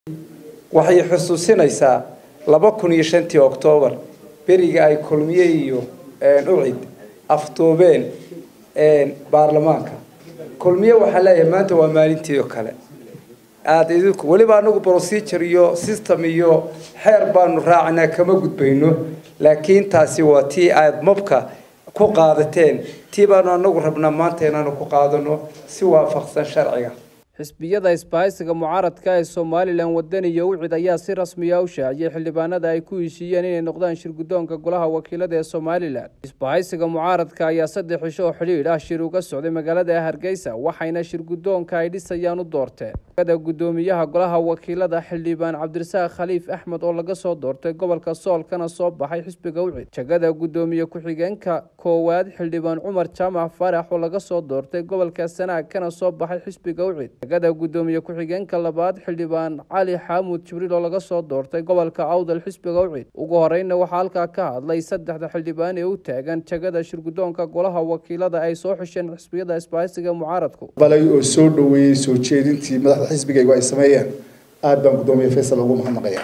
waxay xusuusinaysaa laba kun iyo shantii oktoobar beriga ay kulmiye iyo ucid afduubeen baarlamaanka kulmiye waxaa leeyahay maanta waa maalintii oo kale aada idinku weliba anagu procedure iyo system iyo xeer baanu raacinaa kama gudbayno laakiin taasi waa tii aada mobka ku qaadateen tii baanu anagu rabnaa maanta inaanu ku qaadano si waafaqsan sharciga xisbiyada isbahaysiga mucaaradka ee somalilan wadani iyo ucid ayaa si rasmiya u shaaciyey xildhibaanada ay ku heshiiyeen inay noqdaan shirguddoonka golaha wakiilada ee somalilan isbahaysiga mucaaradka ayaa saddex cisho oo xidhiidh ah shir uga socday magaalada hargeysa waxayna shirguddoonka ay dhisayaan u doorteen da guddoomiyaha golaha wakiilada xildhibaan cabdirasaaq khaliif axmed oo laga soo doortay gobolka sool kana soo baxay xisbiga ucid jagada guddoomiye ku-xigeenka koowaad xildhibaan cumar jaamac farax oo laga soo doortay gobolka sanaag kana soo baxay xisbiga ucid jagada guddoomiye ku-xigeenka labaad xildhibaan cali xaamuud jibriil oo laga soo doortay gobolka awdal xisbiga ucid ugu horeyna waxaa halkaa ka hadlay saddexda xildhibaan ee u taagan jagada shirguddoonka golaha wakiilada ay soo xisheen xisbiyada isbahaysiga mucaaradku balay oo soo dhoweeyey soo jeedintii madaxda xisbigaygu ay sameeyeen aada baan guddoomiye faysal ugu mahadnaqayaa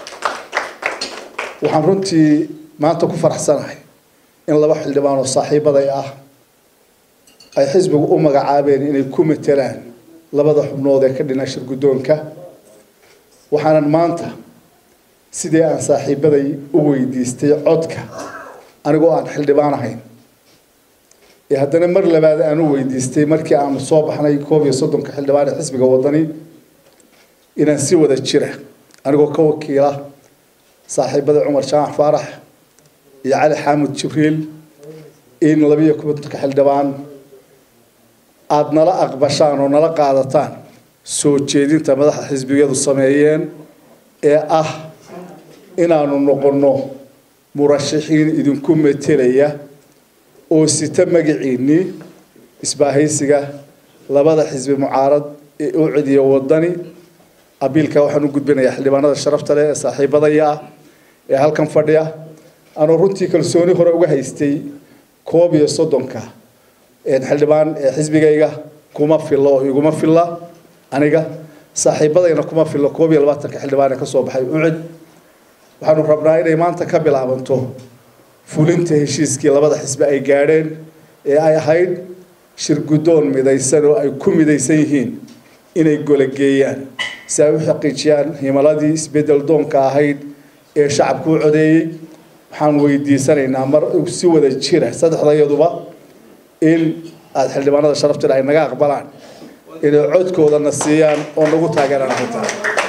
waxaan runtii maanta ku faraxsanahay in laba xildhibaan oo saaxiibaday ah ay xisbigu u magacaabeen inay ku matelaan labada xubnood ee ka dhina shir guddoonka waxaanan maanta sidii aan saaxiibaday u weydiistay codka anigoo aan xildhibaan ahayn ee haddana mar labaad aan u weydiistay markii aanu soo baxnay koob iyo soddonka xildhibaan ee xisbiga wadani inaan si wada jira anigoo ka wakiila saaxiibada cumar jaamac faarax iyo cali xaamud jibriil in labiiyo kontonka xildhibaan aada nala aqbashaan oo nala qaadataan soo jeedinta madaxda xisbiyadu sameeyeen ee ah inaanu noqonno murashaxiin idinku metelaya oo sita magaciinii isbaahaysiga labada xisbi mucaarad ee ucid iyo wadani abiilka waxaan u gudbinayaa xildhibaanada sharafta leh ee saaxiibadaya ah ee halkan fadhiya anuu runtii kalsooni hore uga haystay koob iyo soddonka xildhibaan ee xisbigayga kuma filo oo iguma filla aniga saaxiibadayna kuma filo koob iyo labaatanka xildhibaan ee kasoo baxay ucid waxaanu rabnaa inay maanta ka bilaabanto fulinta heshiiskii labada xisbi ay gaadheen ee ay ahayd shir guddoon midaysan oo ay ku midaysan yihiin inay golageeyaan si ay u xaqiijiyaan himaladii isbedel doonka ahayd ee shacabku u codeeyey waxaan weydiisanaynaa mar si wada jira saddexdayaduba in aada xildhibaanada sharaftina ay naga aqbalaan inay codkoodana siiyaan oo nagu taageeraan arrintaa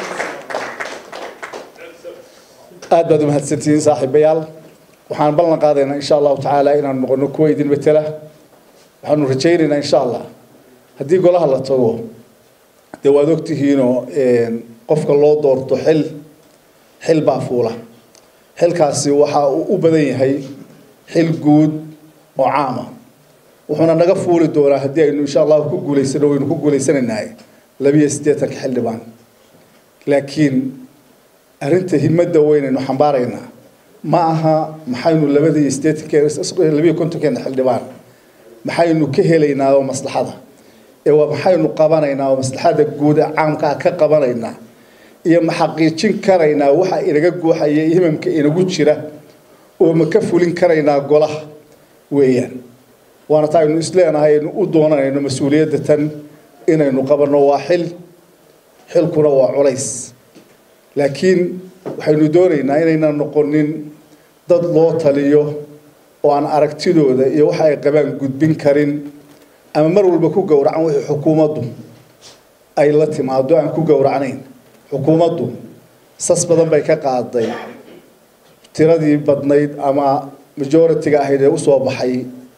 aada baad umahadsantihiin saaxiibayaal waxaan ballan qaadaynaa insha allahu tacaala inaan noqono kuwa idin matela waxaanu rajaynaynaa insha allah haddii golaha la tago dee waad ogtihiinoo qofka loo doorto xil xil baa fuula xilkaasi waxa uu u badan yahay xil guud oo caama wuxuuna naga fuuli doonaa haddii aynu insha allahu ku guulaysano waynu ku guulaysanaynaa labiyo siddeetanka xildhibaan laakiin arrinta himada weynaynu xambaaraynaa ma aha maxaynu labadii siddeetanke labiyo kontonkeena xildhibaan maxaynu ka helaynaa oo maslaxada ee waa maxaynu qabanaynaa oo maslaxada guud ee caamkaa ka qabanaynaa iyo ma xaqiijin karaynaa waxa inaga guuxaya himamka inagu jira oo ma ka fulin karaynaa golaha weeyaan waana taa aynu isleenahay aynu u doonanayno mas-uuliyadda tan inaynu qabanno waa xil xilkuna waa culays laakiin waxaynu doonaynaa inaynan noqonin dad loo taliyo oo aan aragtidooda iyo waxa ay qabaan gudbin karin ama mar walba ku gowracan wixii xukuumaddu ay la timaado aan ku gowracnayn xukuumaddu sas badan bay ka qaaday tiradii badnayd ama majority-ga ahayd ee usoo baxay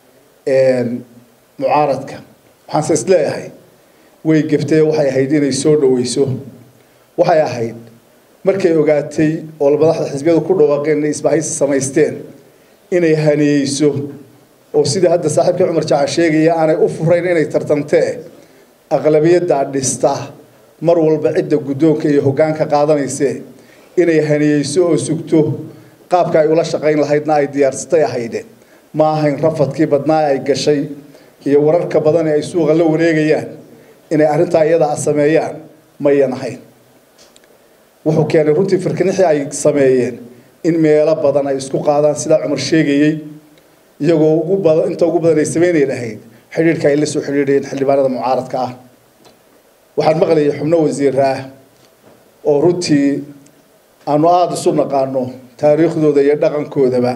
mucaaradka waxaanse is leeyahay way geftay waxay ahayd inay soo dhaweyso waxay ahayd markay ogaatay oo madaxda xisbiyadu ku dhawaaqeen inay isbahaysi samaysteen inay haniyeyso oo sidii hadda saaxiibkii cumar jacan sheegaya aanay u furayn inay tartantee aqlabiyaddaa dhista mar walba cidda guddoonka iyo hoggaanka qaadanayse inay haniyeyso oo sugto qaabka ay ula shaqayn lahaydna ay diyaarsatay ahaydeen ma ahayn rafadkii badnaa ay gashay iyo wararka badan ee ay suuqa la wareegayaan inay arrintaa iyada a sameeyaan mayan ahayn wuxuu keenay runtii firkinixii ay sameeyeen in meelo badan ay isku qaadaan sidaa cumar sheegayey iyagoo ugu badan inta ugu badan ay sameynay lahayd xidhiidhka ay la soo xidhiidhayeen xildhibaanada mucaaradka ah waxaan maqlayay xubno wasiir ah oo runtii aanu aada isu naqaano taariikhdooda iyo dhaqankoodaba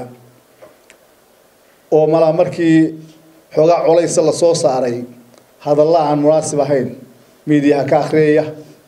oo malaa markii xoogaa colaysa lasoo saaray hadalla aan munaasib ahayn miidiyaha ka akhriyaya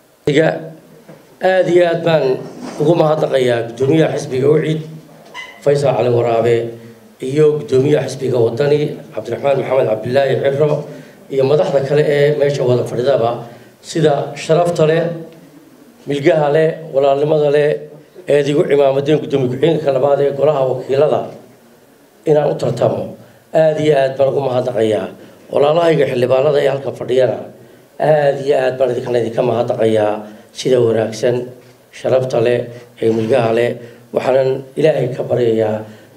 aada iyo aad baan ugu mahadnaqayaa guddoomiyaha xisbiga ucid faysal cali waraabe iyo guddoomiyaha xisbiga wadani cabdiraxmaan maxamed cabdilaahi ciro iyo madaxda kale ee meesha wada fadhidaba sida sharafta leh milgaha leh walaalnimada leh eed igu cimaamadeen guddoomiye ku-xigeenka labaad ee golaha wakiilada inaan u tartamo aada iyo aad baan ugu mahadnaqayaa walaalahayga xildhibaanada ee halkan fadhiyana aada iyo aad baan idinkana idinka mahadnaqayaa sida wanaagsan sharafta leh ee milgaha leh waxaanan ilaahay ka baryayaa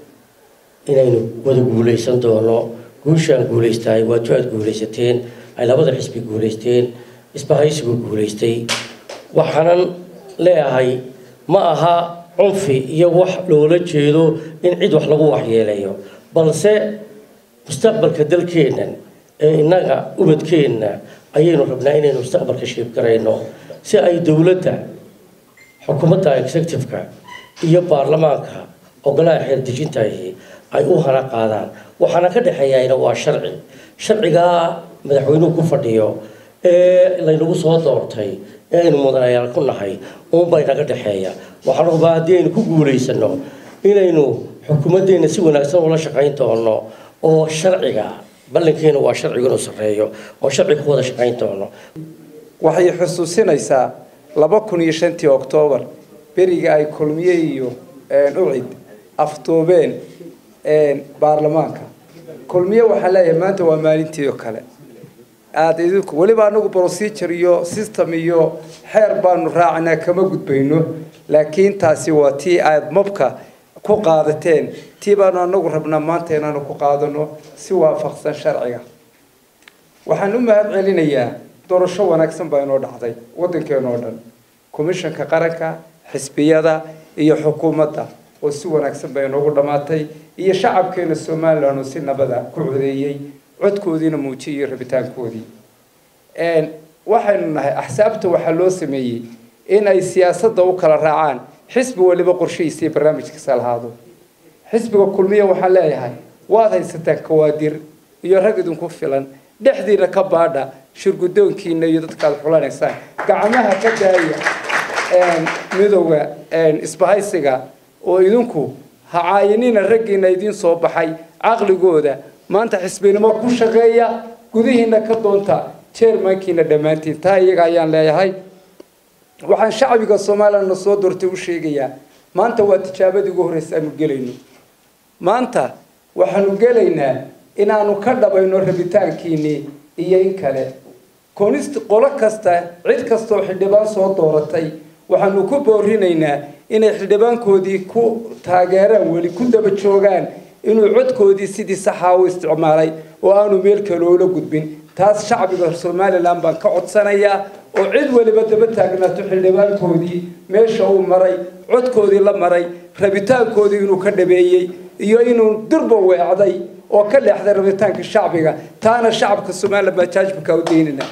inaynu wada guulaysan doono guushaan guulaystahay waatu aad guulaysateen ay labada xisbi guulaysteen isbahaysigu guulaystay waxaanan leeyahay ma aha cunfi iyo wax loola jeedo in cid wax lagu waxyeeleeyo balse mustaqbalka dalkeennan ee innaga ubadkeenna ayaynu rabnaa inaynu mustaqbalka shiibgarayno si ay dowladda xukuumadda executive-ka iyo baarlamaanka ogolaha xeerdejintahi ay u hana qaadaan waxaana ka dhexeeyana waa sharci sharcigaa madaxweynuhu ku fadhiyo ee laynagu soo doortay ee aynu mudanayaal ku nahay uunbay naga dhexeeya waxaan rabaa haddii aynu ku guulaysano inaynu xukuumaddeena si wanaagsan ula shaqayn doono oo sharciga ballankeena waa sharciga inuu sarreeyo oo sharciga ku wada shaqayn doono waxay xusuusinaysaa laba kun iyo shantii oktoobar beriga ay kulmiye iyo ucid aftoobeen baarlamaanka kulmiye waxaa leeyahay maanta waa maalintii oo kale aada idinku weliba anagu procedure iyo system iyo xeer baanu raacanaa kama gudbayno laakiin taasi waa tii aada mabka ku qaadateen tii baanu anagu rabnaa maanta inaanu ku qaadano si waafaqsan sharciga waxaan u mahad celinayaa doorasho wanaagsan baa inoo dhacday waddankeena oo dhan commishanka qaranka xisbiyada iyo xukuumadda oo si wanaagsan bay inoogu dhammaatay iyo shacabkeena somalilan oo si nabada ku codeeyey codkoodiina muujiyay rabitaankoodii waxaynu nahay axsaabta waxaa loo sameeyey in ay siyaasadda u kala raacaan xisbi waliba qorshihiisa iyo barnaamijkiisa lahaado xisbiga kulmiya waxaan leeyahay waad haysataan kawaadir iyo rag idinku filan dhexdiina ka baadha shirgudoonkiina iyo dadkaad xulanaysaan gacmaha ka daaya midowga isbahaysiga oo idinku hacaayinina raggiina idiin soo baxay caqligooda maanta xisbinimo ku shaqeeya gudihiina ka doonta jermankiina dhammaantiin taa iyaga ayaan leeyahay waxaan shacbiga somalilan na soo doortay u sheegayaa maanta waa tijaabadii ugu horreysa aanu gelayno maanta waxaanu gelaynaa inaanu ka dhabayno rabitaankiinii iyo in kale konist qolo kasta cid kastaoo xildhibaan soo dooratay waxaanu ku boorinaynaa inay xildhibaankoodii ku taageeraan weli ku daba joogaan inuu codkoodii sidii saxaa u isticmaalay oo aanu meel kaloola gudbin taas shacbiga somalilan baan ka codsanayaa oo cid waliba daba taagnaato xildhibaankoodii meesha uu maray codkoodii la maray rabitaankoodii inuu ka dhabeeyey iyo inuu durba weecday oo ka leexday rabitaanka shacbiga taana shacabka somalilan baa jaajbika u daynana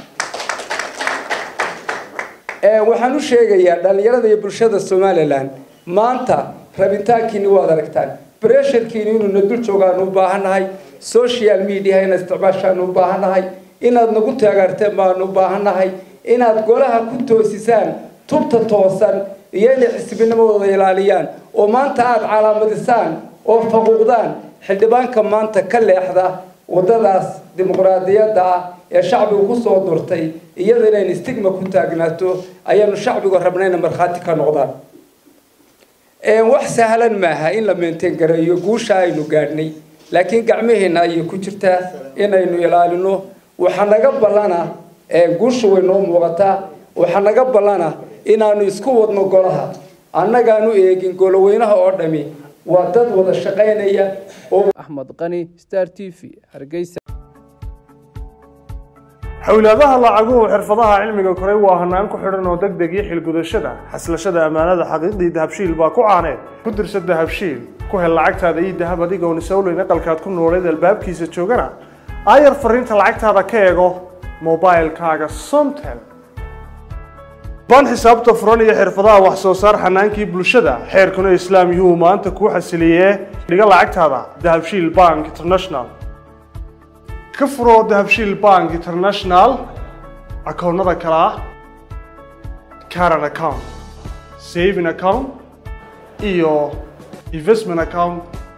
waxaan u sheegayaa dhallinyarada iyo bulshada somalilan maanta rabitaankiini waad aragtaan bresharkiini inuuna dul joogaanu u baahannahay social media inaad isticmaashaanu u baahannahay inaad nagu taageerteen baanu u baahannahay inaad golaha ku toosisaan tubta toosan iyo inay xisbinimadooda ilaaliyaan oo maanta aada calaamadisaan oo faquuqdaan xildhibaanka maanta ka leexda waddadaas dimuqraadiyadda ah ee shacbigu ku soo durtay iyada inaynu stigma ku taagnaato ayaanu shacbigu rabnayna markhaati ka noqdaan wax sahlan maaha in la meenteen gareeyo guusha aynu gaadhnay laakiin gacmaheenna ayay ku jirtaa inaynu ilaalino waxaa naga ballana guusha way noo muuqataa waxaa naga ballana inaanu isku wadno golaha annagaanu eegin goloweynaha oo dhami waa dad wada shaqaynaya oo axmed qani star t v hargeysa xowlaadaha lacaguhu xirfadaha cilmiga koray waa hanaan ku xidhan oo deg deg iyo xilgudashada xaslashada ammaanada xaqiiqdii dahabshiil baa ku caaneed ku dirsa dahabshiil ku hel lacagtaada ii dahab adigoon isowleyn aqalkaad ku nooleed albaabkiisa joogana aayar fariinta lacagtaada ka eego mobilkaaga somtel baan xisaabta furan iyo xirfadaha wax soo saar xanaankii bulshada xeerkuna islaam yuhuu maanta kuu xasiliyee dhiga lacagtaada dahabshiil bank international ka furo dahabshiil bank international akoonnada kale ah caran account saving account iyo investment account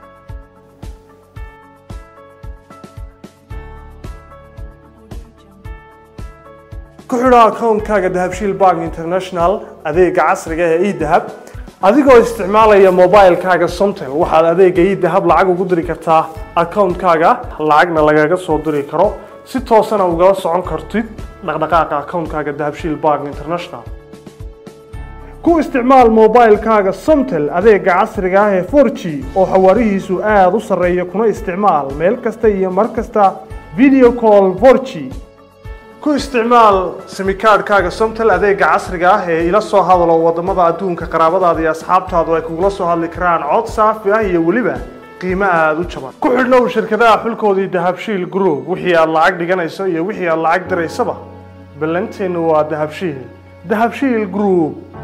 ku xidho akoonkaaga dahabshiil bank international adeega casriga ee edahab adigoo isticmaalaya mobilkaaga somtel waxaad adeega edahab lacag ugu diri kartaa akoonkaaga lacagna lagaga soo diri karo si toosana ugala socon kartid dhaqdhaqaaqa akoonkaaga dahabshiil bank international ku isticmaal mobilkaaga somtel adeega casriga ah ee 4g oo xawaarihiisu aada u sarreeya kuna isticmaal meel kasta iyo mar kasta video call 4g ku isticmaal simikaadhkaaga somtel adeega casriga ah ee ila soo hadalo wadamada adduunka qaraabadaada iyo asxaabtaadu ay kugula soo hadli karaan cod saafi ah iyo weliba qiimo aada u jaban ku xidhnow shirkadaha xulkoodii dahabshiil group wixii aad lacag dhiganayso iyo wixii aad lacag diraysaba ballanteennu waa dahabshiil dahabshiil group